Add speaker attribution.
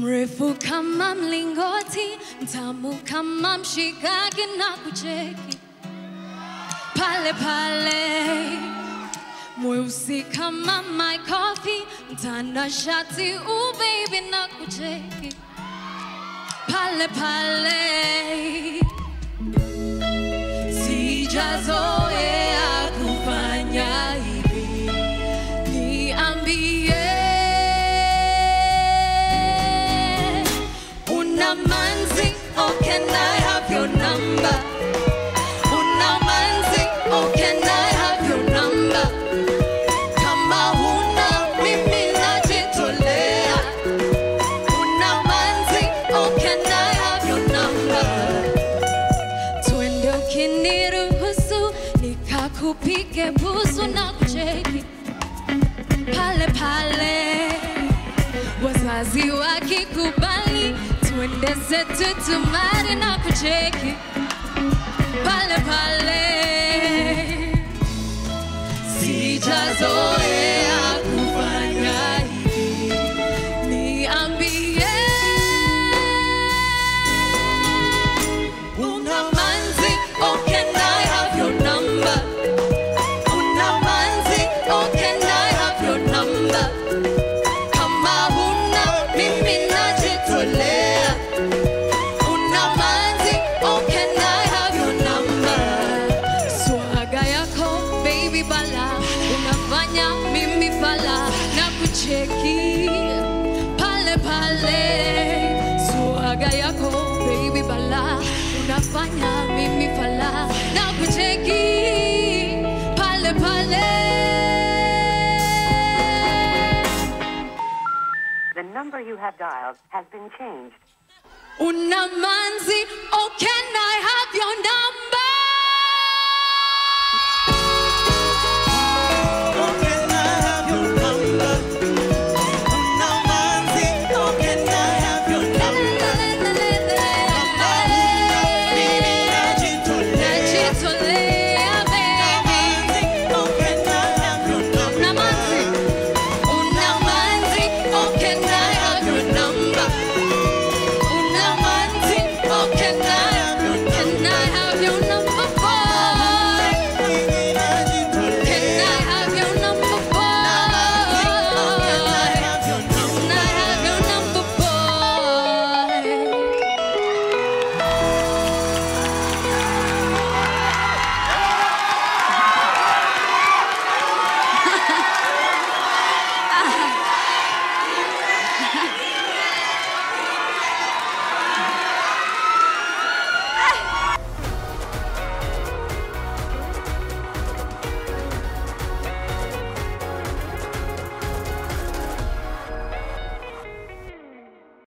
Speaker 1: mrefu kama mlingoti, mtamu kama mshikaki na kucheki pale pale, mweusi kama my coffee, mtanashati u baby na kucheki pale pale, sijazoea kufanya hivi, niambie una manzi, oh can I have your number? Una manzi, oh can I have your number? Kama huna mimi najitolea. Una manzi, oh can I have your number? Twende ukiniruhusu nikakupige busu na kucheki pale pale, wazazi wakikubali, twende zetu tumari na kucheki pale pale, sijazoea kufanya hivi, niambie una manzi, oh can I have your number? Una manzi, oh can I have your number? Kama huna mimi najitolea. Una manzi, oh can I have your number? Swaga yako baby bala, unafanya mimi fala na kucheki pale pale. Swaga yako baby bala, unafanya mimi fala na kucheki pale pale.
Speaker 2: The number you have dialed has been changed.
Speaker 1: Una manzi, oh can